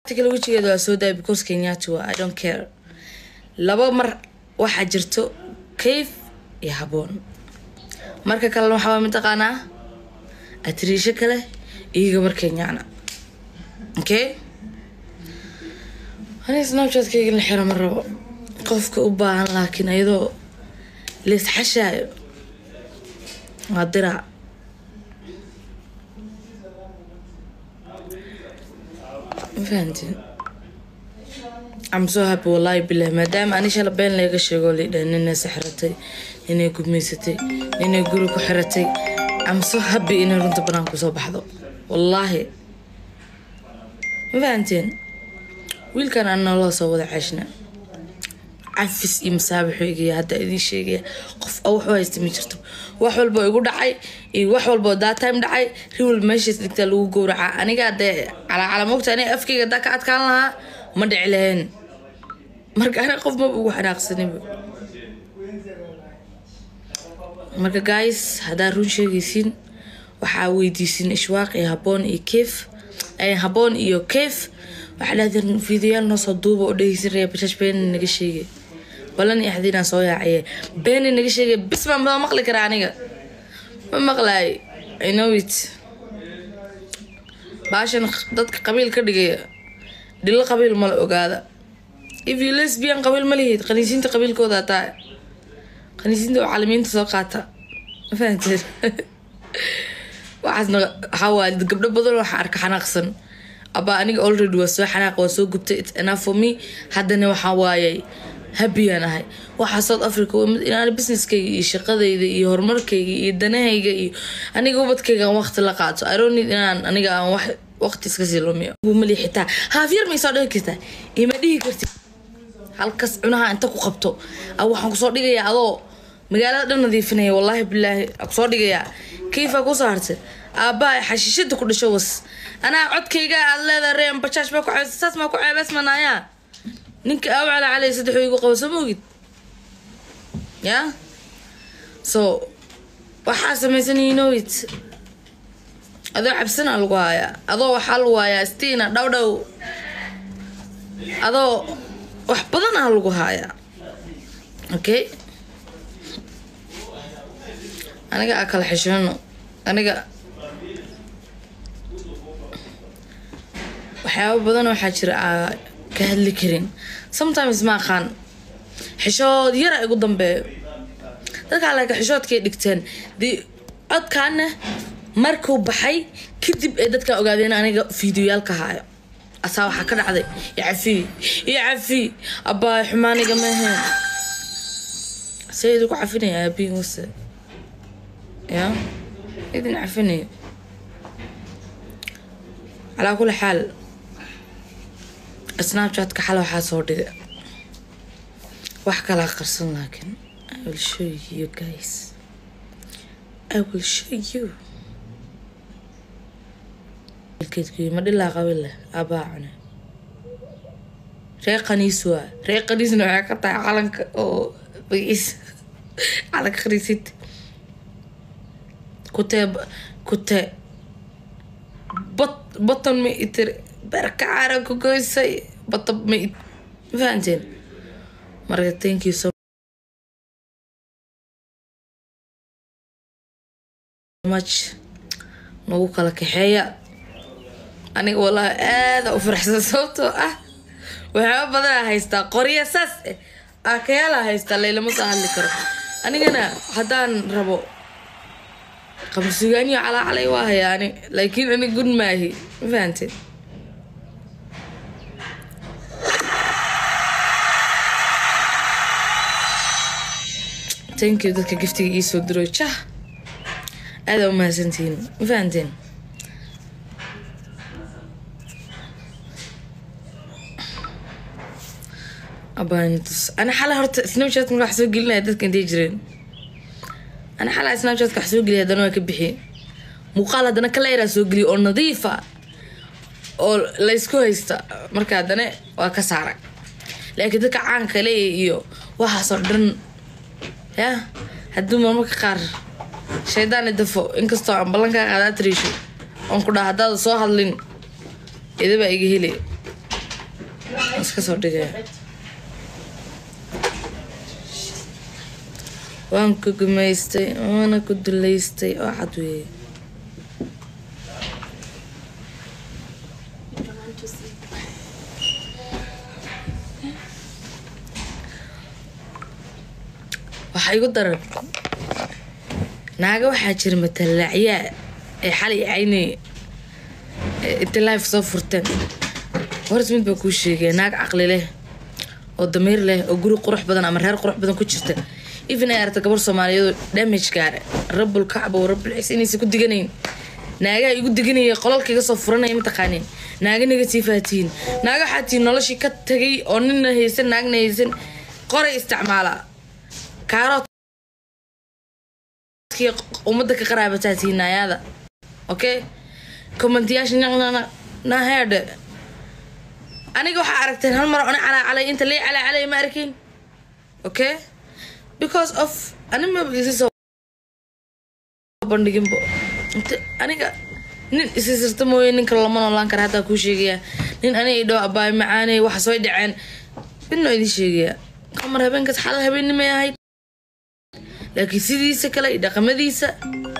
kale wejigeeda waa soo daaya because kenyaati waa i don't care laba mar waxaa jirto kayf iyo haboon marka kalena waxaa waa mataqaanaa atriisho kale iyo gabar kenyaana okay aniga snapchatkayga la xiro ma rabo qofka u baahan laakiin iyadoo laisxashaayo waa diraac ma fahantiin I'm so happy wallahi bilah maadaama ani shala been laga sheego lidha ninay sixratay ninay gudmaysatay ninay guri ku xiratay I'm so happy inay runta banaanka kusoo baxdo wallaahi ma fahanteen wiilkan aan nolola soo wada ceeshna cafis iyo masaabixu igaya hadda idiin sheegaya qof a waxu haysta ma jirto wax walba igu dhacay iyo wax walba that time dhacay riwal meeshaas dhigtaa lagu gowracaa aniga hadee calaacala mogta aniga afkayga haddaa ka adkaan lahaa ma dhici lahayn marka aniga qof maba ugu xanaaqsaniba marka guys haddaa run sheegaysiin waxaa weydiisin ishwaaq iyo haboon iyo keef haboon iyo keef waxaa dhahdeen fiidiyaal noo soo duuba oo dhegeysan raya bashash beeni naga sheegay balan iyo xadiinaan soo yaacaye beeni naga sheegay bis baan ma maqli karaa aniga ma maqlaay i know it baashan dadka qabiil ka dhigaya dhilo qabiil mala ogaada if you lesbian qabiil ma lihid qaniisiinta qabiilkooda taa qaniisiinta oo caalamiinta soo qaata ma fahanteen waxaasna waxaa waaye gabdho badan waxaa arka xanaaqsan abaa aniga already waa soo xanaaq waa soo gubtay it's enough for me haddana waxaa waaye happyaan ahay waxaa south africa inaan businesskayga iyo shaqadayda iyo horumarkayga iyo danahayga iyo aniga ubadkayga aan waqti la qaato i don't need inaan aniga aan wax waqti iska sii lumiyo mali xitaa haafyar may soo dhigi kartaa ima dhihi kartid halkas cunaha inta ku qabto waxaan kusoo dhigayaa adoo magaalada dhan nadiifinaya wallaahi bilaahi kusoo dhigayaa kayfaa kusoo hartay aabbaha xashiishada ku dhasho was anaa codkayga aad leedahay reem bajaaj baa ku ceebsa saas maa ku ceebeys manaayaa ninka aa cala calay saddex igu qabo soo moogid ya so waxaa samaysan you know it adoo cabsana lagu haayaa adoo waxaa lagu haayaa stiina dhow dhow adoo wax badan ah lagu haayaa okay aniga aa kala xishoono aniga waxyaaba badan waxaa jira aa ka hadli karin sometimes ma aqaan xishood yara igu dambeeyo dadkaa laakiin xishoodkay dhigteen dee codkaana markuu baxay kadib ay dadkaa ogaadeen aniga fiidiyoyaalka haayo asaa waxaa ka dhacday ya cafi ya cafi abbaa xumaaniga maahayn see idinku cafinaya aabiin wase ya idin cafinayo calaa kuli xaal snapchatka xal waxaa soo dhiga wax kalaa qarsan laakiin i will show you guys i will show you keedkuyi ma dhilaa qabin leh aabaa cune ree qaniis waa ree qaniisna waxay ka tahay calanka oo bagiis calanka khaniisid kutee kutee bot boton ma itir barka cara ku goysay bata ma ma fahanteen marka thank you so much nagu kala kaxeeya aniga wallaahi aada u faraxsan sababtoo ah waxyaaba badanaa haystaa qorya saas eh aakayaala haystaa laylama soo hadli karo anigana haddaan rabo qamsugaaniyo calaacalay waa hayaa ani laakiin ani gun maahi ma fahanteen thank you dadka giftiga iisoo diro jah aada u mahadsantihiin ma fahanteen abanitus ana xala horta snapchat wax soo gelinaya dadka intay jireen ana xala snapchatka wax soo geliya haddana waa ka bixiye muuqaal haddana kala yaraa soo geliya oo nadiifa oo laysku haysta marka haddana waa ka saaray laakiin dadka caanka le iyo waxaasoo dhan ya hadduu marmarka qaar shaydaan dafo inkastoo aan ballankaa qaadaa tariisho oon ku dhaha haddaada soo hadlin idabaa iga helay Waan iska soo dhigaya waan ku gumaystay waana ku duleystay oo cad weeye waxaa igu daran naaga waxaa jira matalaacyaa ee xalay caynay inta life soo furteen horta mid baa kuu sheegaya naag caqli leh oo damiir leh oo guri qurux badan ama reer qurux badan ku jirta even ay aragta gabar soomaaliyeed damage gaare rabul kacbo rabul cis inaysa ku diganayn naagaha igu diganaya qolalka iga soo furanaya mataqaaniin naaga negative tihiin naaga waxaa tihiin noloshii ka tagay oo nina haysan naagna haysan qoray isticmaala kaarood ummadda ka qaraabataa tihiin naayaada okay commentayaasha naqnana naheedhe aniga waxaa aragteen hal mar ona calaacalay inta lee calaacalay ma arkin okay because of anima isi soo bandhiginbo inta aniga nin isisirta mooye ninka lama noolaan kara haddaa kuu sheegaya nin aniga idhoo abaay macaaney waxa soo dhaceen midnoo idin sheegaya kamar habeenkaas xalal habeennimay ahayd laakiin sidiisa kale iyo dhaqamadiisa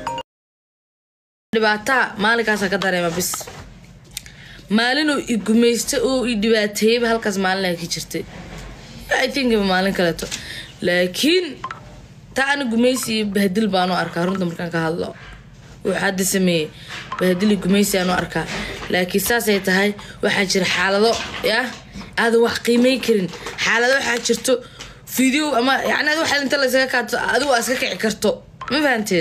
dhibaataa maalinkaasaa ka dareema bis maalinuu i gumaysta oo i dhibaateeyaba halkaas maalin ka jirtay i think maalin kaleeto laakiin taa ani gumaysi iyo bahdil baanu arkaa runta markaan ka hadlo wuxuu hadda sameeyey bahdil iyo gumaysi aanu arkaa laakiin saasay tahay waxaa jira xaalado yah aadan wax qiimay karin xaalado waxaa jirto video ama yani ad waxa inta laysaga kaato adigu aa iska kici karto ma fahanteen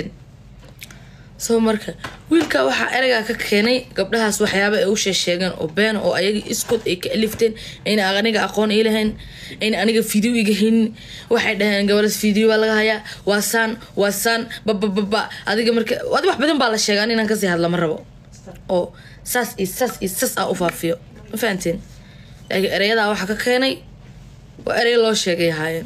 soo marka wiilka waxaa ereygaa ka keenay gabdhahaas waxyaaba ay u sheesheegeen oo beena oo ayaga iskood ay ka alifteen ayna aniga aqoon ii lahayn ayna aniga video iga haynin waxay dhaheen gabalas video baa laga hayaa waa saan waa saan babababa adiga marka adi wax badan baa la sheegaa an inaan kasii hadla ma rabo oo saas iyo saas iyo saas aa u faafiyo ma fahanteen laakiin ereyadaa waxaa ka keenay waa erey loo sheegay ahaayeen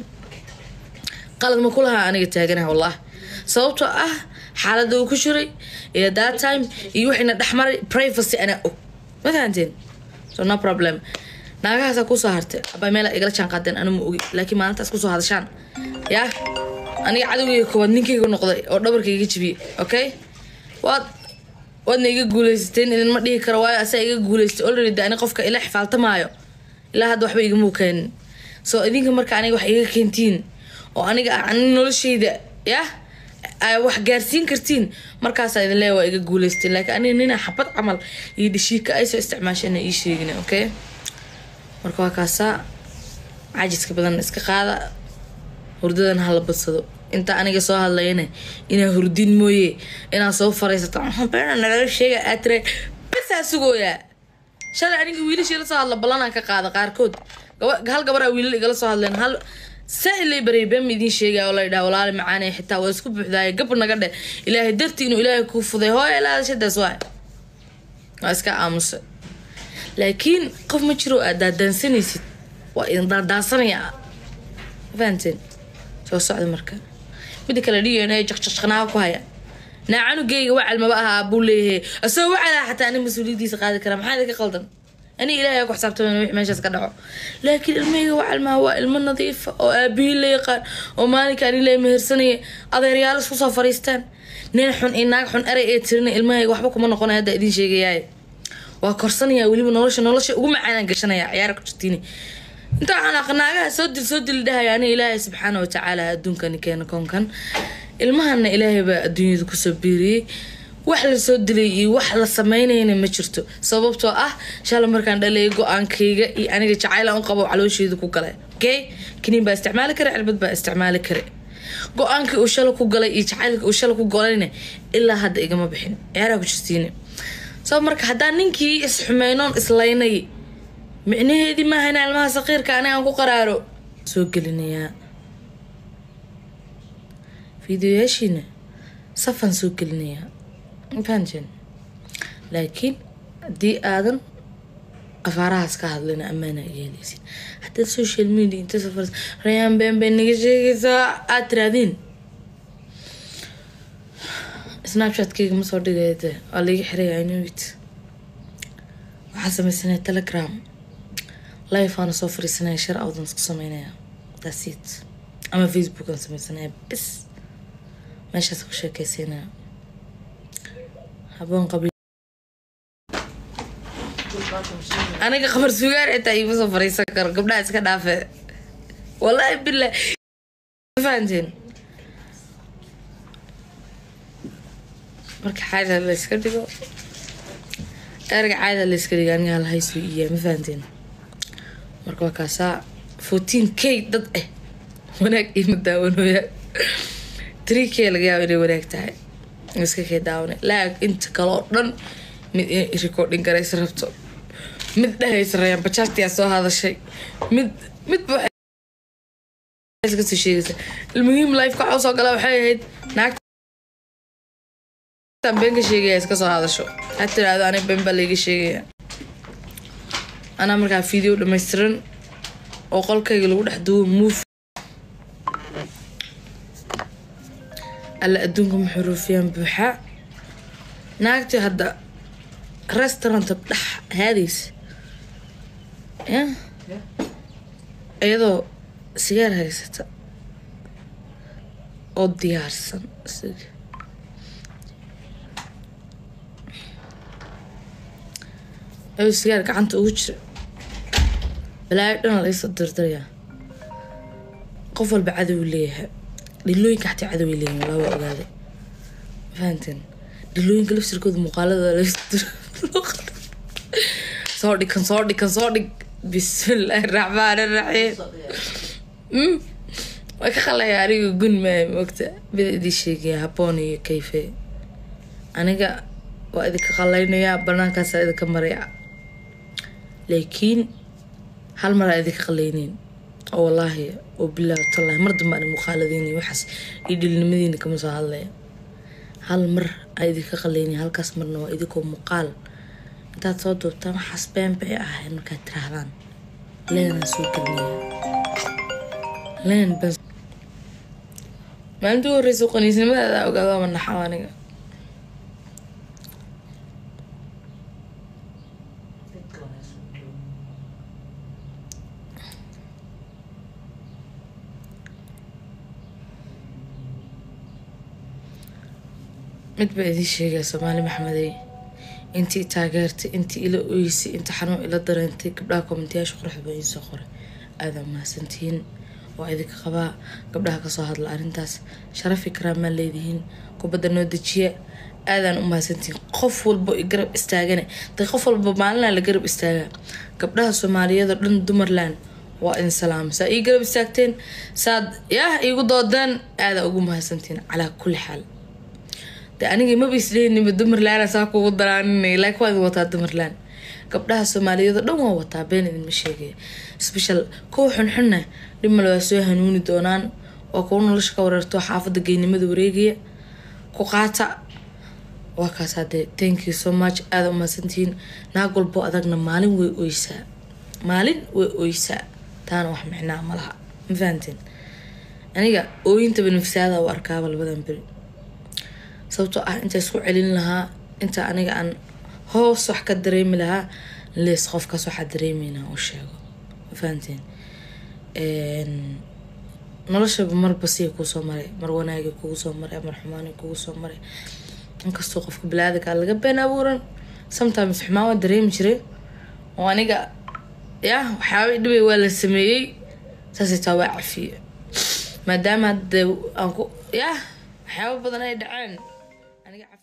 qalad ma ku lahaa aniga taaganaha wallah sababtoo ah xaalada uu ku jiray iyo that time iyo waxayna dhexmaray privacy anaa og ma fahanteen so no problem naagahaasaa kusoo hartay abaa meel igala jaan qaadeen anu ma ogi laakiin maalintaas kusoo hadashaan yaa aniga cadowgayga koowaad ninkayga noqday oo dhabarkayga jibiyey okay waad waadna iga guuleysateen idinma dhihi karo waayo asaa iga guuleystay already de ani qofka ila xifaaltamaayo ilaa hadda waxba igama keenin so idinka marka aniga wax iga keentiin oo aniga ani noloshayda yah wax gaarsiin kartiin markaasaa idin leeya waa iga guuleysteen laakiin aniga nina xabad camal iyo dhashiika ay soo isticmaasheen ii sheegin okay marka waa kaasaa cajiska badan iska qaada hurdadan hala badsado inta aniga soo hadlayana inaa hurdin mooye inaa soo faraysato beena nalaga sheega aad tira basaa sugooyaa shalay aniga wiilashii la soo hadla ballanaan ka qaada qaarkood hal gabar aa wiilal igala soo hadleen hal saa ilay baray been ma idiin sheegaya oo la yidhaha walaali macaanay xitaa waa isku buuxdaaya gab naga dheh ilaahay dartii inuu ilaahay kuu fuday hooya ilaadashadaas waay waa iska aamusa laakiin qof ma jiro aad daadaansanaysid waa idin daadaansanaya fahanteen soo socda marka mida kale d n a jaqjaqnaa ku haya naa canugeyga wacal maba aha buu leeyahay asagoo wacalaa xataa ani mas-uuliyadiisa qaadi kara maxaa idinka qaldan ani ilaahay ku xisaabtaman wix meeshaas ka dhaco laakiin ilmahayga wacal maa waa ilmo nadiifa oo aabihii la yaqaan oo maalinka ani la mehersanaya adeeryaal isku soo fariistaan nin xun iyo naag xun erey ee tirina ilmahayga waxba kuma noqonaya hadda idiin sheegayaay waa korsanaya weliba nolosha nolosha ugu macaanaan gashanaya ciyaara ku jirtiin inta waxaan aqa naagaha soo dil soo dili dhahaya ani ilaahay subxaana watacaala adduunkani keena koonkan ilmahana ilaahay baa adduunyada kusoo biiriyey wax lasoo dilay iyo wax la sameynayna ma jirto sababtoo ah shala markaan dhalay go-aankayga iyo aniga jacayl aan u qabo caloosheeda ku galay okay kaniin baa isticmaali kara cirbad baa isticmaali kara go-aankii uu shala ku galay iyo jacaylkii uu shala ku galayna ilaa hadda igama bixin ciyaaraa ku jirtiin soo marka haddaan ninkii isxumeynoon islaynay micnaheedii maaha inaa ilmaha saqiirka aniga aan ku qaraaro soo gelinayaa fiideoyaashiina safan soo gelinayaa fahanteen laakiin haddii aadan afaarahaas ka hadlina ammaana yeelaysid haddaad social media inta safar rayaan been bay naga sheegaysaa aad tiraadiin snapchatkeyga ma soo dhigaya de waa laiga xiraya inowit waxaa sameysanay telegram life aana soo fariisanaya shar awdan isku sameynaya that's it ama facebook aan sameysanaya bis meeshaas ku sheekeysanaya haboon qabi aniga qabar sugaar xitaa iima soo fariisan karo gabdhaha iska dhaafe wallaahi billah fahanteen marka caada la iska dhigo erga caada la iska dhigo aniga halhaysu iya ma fahanteen marka waa kaasaa fourteen k dad ah wanaag iima daawanooya three k laga yaabo inay wanaag tahay iska kay daawanay laag inta kale oo dhan mid inay recording garaysa rabto mid dhahaysa rayaan bajaajtiyaa soo hadashay mid midba kasoo sheegaysa almuhiim lifeka waxaa usoo gala waxay ahayd naagtan been ka sheegaya iska soo hadasho ha tiraahdo aniga been baa layga sheegaya anaa markaa video dhammaystiran oo qolkayga lagu dhex duwo move alla adduunka maxuruufiyaan buuxaa naagtii hadda restauranta dhex haadaysa ya iyadoo sigaar haysata oo diyaarsan isaga ayuu sigaar gacanta ugu jira balaayo dhana laysoo dardarayaa qof walba cadow leeyahay dhilooyinka xataa cadow ay leeyihin walaa waa ogaaday fahanteen dhilooyinka lafsirkooda muuqaalada soo dhig kan soo dhig kan soo dhig bismillaahi raxmaani raxiim waa ka qalaya aniga gun maay moogta bida idii sheegaya haboon iyo kayfe aniga waa idinka qalaynayaa banaankaasa idinka maraya laakiin hal maraa idinka qalayneyn oo wallaahi oo bilaahi tallahi mar dambe ani muuqaaladiini waxaas iyo dhilnimadiina kama soo hadlaya hal mar aa idinka qalaynayn halkaas marna waa idinkoo muuqaal intaad soo duubtaan waxaas been bay ahayn markaad tiraahdaan leenaan soo gelinaya leen been maalintii u horreysa qaniisnimadaada ogaada ama naxaw aniga mid baa idiin sheegaya soomaali maxmedey intii taageertay intii ila oysay inta xanuun ila dareentay gabdhaha kommentayaasha quruxda baa idiin soo qoray aadaa mahadsantihiin waa idinka qabaa gabdhaha kasoo hadla arrintaas sharafi karaamaa leedihiin kubadda noo dejiya aadaan u mahadsantihiin qof walba i garab istaagane de qof walba maalinaa la garab istaagaa gabdhaha soomaaliyada dhan dumarland waa idin salaama saa ii garab istaagteen saad yaah iigu doodeen aadaa ugu mahadsantihiin calaa kulli xaal de aniga maba isleynima dumarland saa kugu daraaninay laakiin waa idin wataa dumarland gabdhaha soomaaliyada dhan waa wataa been idinma sheegaya special kuwa xunxunna dhimale waa soo hanuuni doonaan waa kuwa nolosha ka wareerto xaafadda geynimada wareegaya ku qaata waa kaas hadee thank you so much aada u mahadsantihiin naag walbo adagna maalin way oysaa maalin way oysaa taana wax micnaa ma laha ma fahanteen aniga ooyintaba nafsaada u arkaaba labadan beri sababtoo ah inta isku celin lahaa inta aniga aan hoos wax ka dareemi lahaa lees qofkaas waxaa dareemeynaa u sheego ma fahanteen noloshaba marba siya kuusoo maray mar wanaagi kugu soo maray mar xumaani kugu soo maray inkastoo qofka bilaadanka laga been abuuran sometimes xumaan waa dareemi jiray oo aniga yah waxyaaba dhibay waa la sameeyey saasay taa waa cafiye maadaama hadde aan ku yah waxyaaba badan ay dhaceen aniga